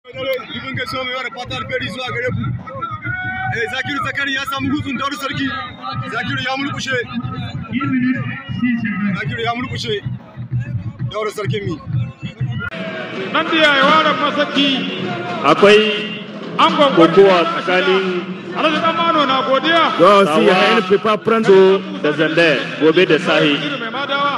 Dubin gaisuwa mai wada fata alfahari zuwa gare ku. Eh, Zakiru Zakari ya samu hutun Daudu Sarki. Zakiru ya mulkushe. Zakiru ya mulkushe. Daudu Sarkin mi. nan da yayi waran masaki akwai an gwangwani kokowa tsakanin alhaji dan mano na godiya Sawa ya Pepa Prando da Zandar gobe da sahi. Iru mai madawa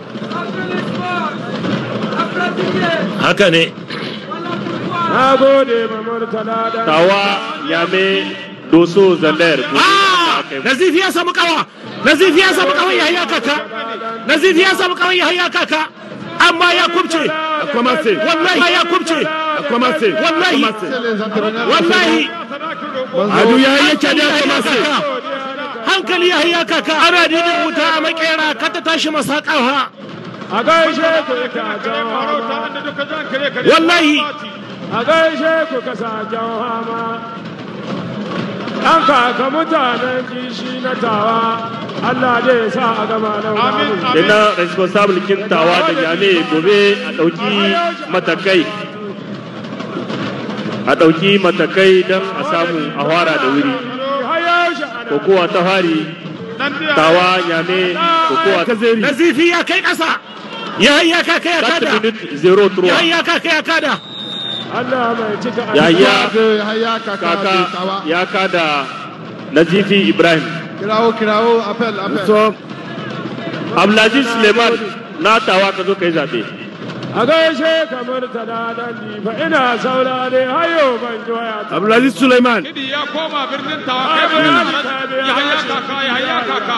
Haka ne, na gode ma murtala da tawa yame doso Zandar gobe da kai. Nazifi ya samu kawa Nazifi ya samu kawa ya haya kaka Nazifi ya samu kawa ya haya kaka amma ya kubce Akwamase, wallahi ya kubce akwamase, wallahi akwamase. wallahi Adu ya yi yake da akwamase. hankali ya haya kaka ana didin wuta a makera ka ta tashi masa kawa a gaishe ku ka jawa Wallahi. a gaishe ku ka sa jawa an kaka mutanen kishi na tawa Allah zai sa a gama nan amin Ina responsable kin tawa da yame gobe a ɗauki matakai. A ɗauki matakai don a samu a fara da wuri. Kokowa ta fari, tawa yame, kokowa ta zeri. Nazifi ya kai kasa ya haya kaka ya 4 kada minutes ya 03. haya kaka ya kada Allah mai cika Yahya kaka ya kada Nazifi Ibrahim. Kirawo, kirawo, appel, appel. So, Abdulaziz Suleiman na tawa ka zo ka yi zaɓe. a gaishe kamar tana dan difa ina saurare hayo ban ji waya ta Abdulaziz Suleiman. Kidi ya koma birnin tawa kai bayan ya haya kaka ya haya kaka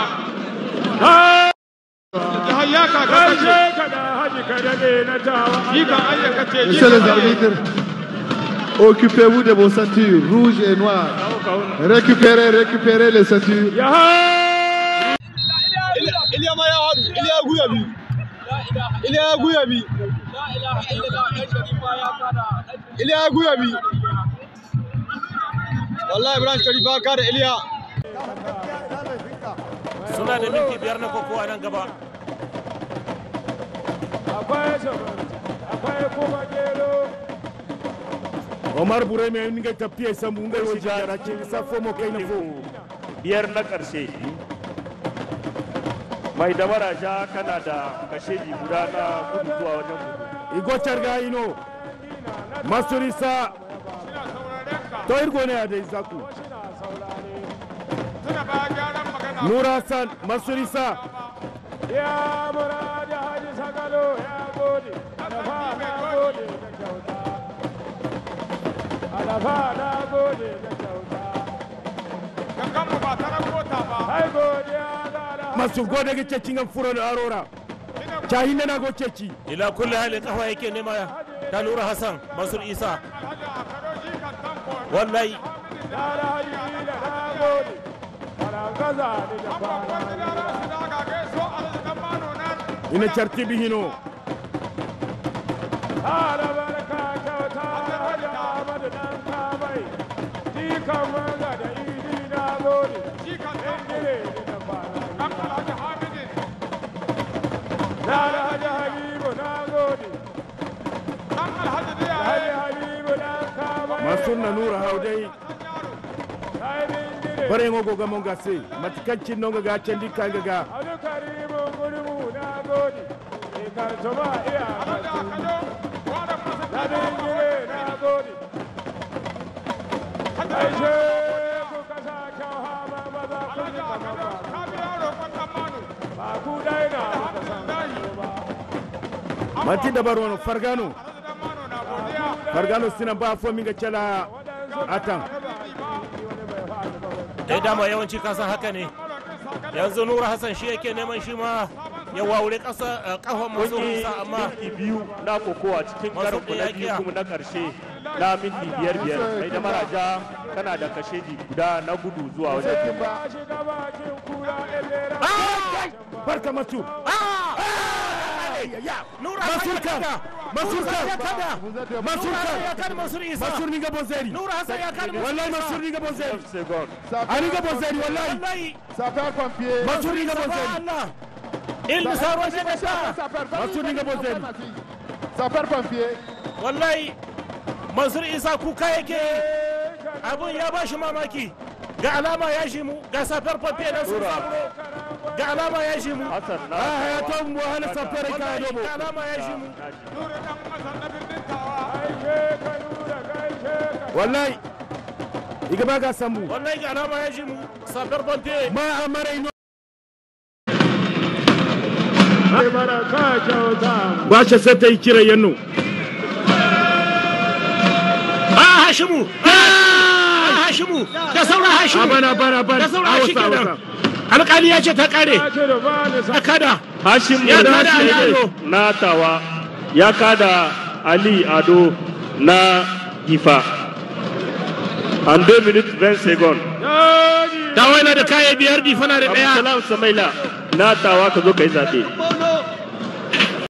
ya haya kaka gaishe ka da haji ka dade na tawa shi kan ayyaka ce shi Messieurs les kan arbitres, occupez-vous de vos ceintures rouges et noires. Récupérez, récupérez les ceintures. ya ha Iliya ma ya haɗu. Iliya guya bi. Iliya guya bi. Iliya guya bi. Wallahi Ibrahim Sharifa ka da Iliya. suna da minti biyar na kokowa nan gaba akwai sabar akwai kuma gero Omar Bure mai ninga tafiya samu ngai wajen yara ce isa fomo kai na fo Biyar na ƙarshe. Mai da maraja kana da kasheji guda na gudu zuwa wajen gudu. Igo charga ino Masurisa to irgo ne da Isaku tuna ba gyaran magana Nura San Masurisa ya murada haji sagalo ya gode alafa na gode da kyauta alafa na gode da kyauta gangan mu ba ta rabota ba ai godiya ga alhaji masu gode ga cecin an furo da arora cahin na go ceci ila kulli hali kafa yake nema ta Nura Hassan Mansur Isa alhaji a karo shi kan tanko wallahi da alhaji da na gode farangaza ni da an babban fara gida rasu da ga gaiso alhaji dan mano nan ina chartibi hino Ala barka kyauta alhaji Ahmadu dan kamai jikan wanga da idi na gode shi kan tanko ingire ni da fara dan alhaji hamidin da alhaji Habibu na gode dan alhaji da ya Alhaji Habibu dan kamai Mansur na Nura Haudai ai ingire bare ngo goga mon gase matikancin no ga cendi kanga ga Adu Karimu gurmu na gode ikartuma iya alhaji a kano wadan masu na ingire na gode Aishe ku kasa kyau hama maza ku alhaji ji a kamar kano ba ka biya roƙon dan mano ba ku dai na kuka san ba mati da barono fargano alhaji dan mano na godiya fargano sina ba fo minga cala atan dai dama yawanci kasan haka ne yanzu nura hassan shi yake neman shi ma ya wawure kasa kafan masu Kunyi rusa amma minti biyu na kokowa cikin Masu karku na biyu kiyakiya. kuma na ƙarshe na minti biyar biyar. Mai da maraja kana da kasheji guda na gudu zuwa wajen gudu. ba shiga bakin kura elera barka masu nura mansur kan mansur kan mansur kan ya kan mansur isa mansur ni ga bonzeri nura hassan ya kan wallahi mansur ni ga bonzeri Second. ani ga bonzeri wallahi wallahi Sapeur-pompier. mansur ni ga bonzeri Allah ilmi saro shi da sha mansur ni ga bonzeri Sapeur-pompier. wallahi mansur isa kuka yake yi abun ya ba shi mamaki ga alama ya shi mu ga safar fafe na sun saburo ga alama ya shi mu Hassan na ah ya to mu hal safar ka dobo ga alama ya shi mu wallahi iga ba ga sambu wallahi ga alama ya shi mu safar fafe ma amara ino baraka kyauta ba shi sai ta yi kira yanno ah hashimu ah hashimu da sauran hashimu bana bana bana da sauran awasa shi kenan awasa alƙali ya ce ta kare ya ce da ba ni sa ta kada Hashim Ya Musa kada Ali Shede Ado. na tawa ya kada Ali Ado na Gifa. En 2 minutes 20 secondes. dawo yana da kaya biyar difana da ɗaya Abdulsalam Samaila na tawa ka zo ka yi zaɓe.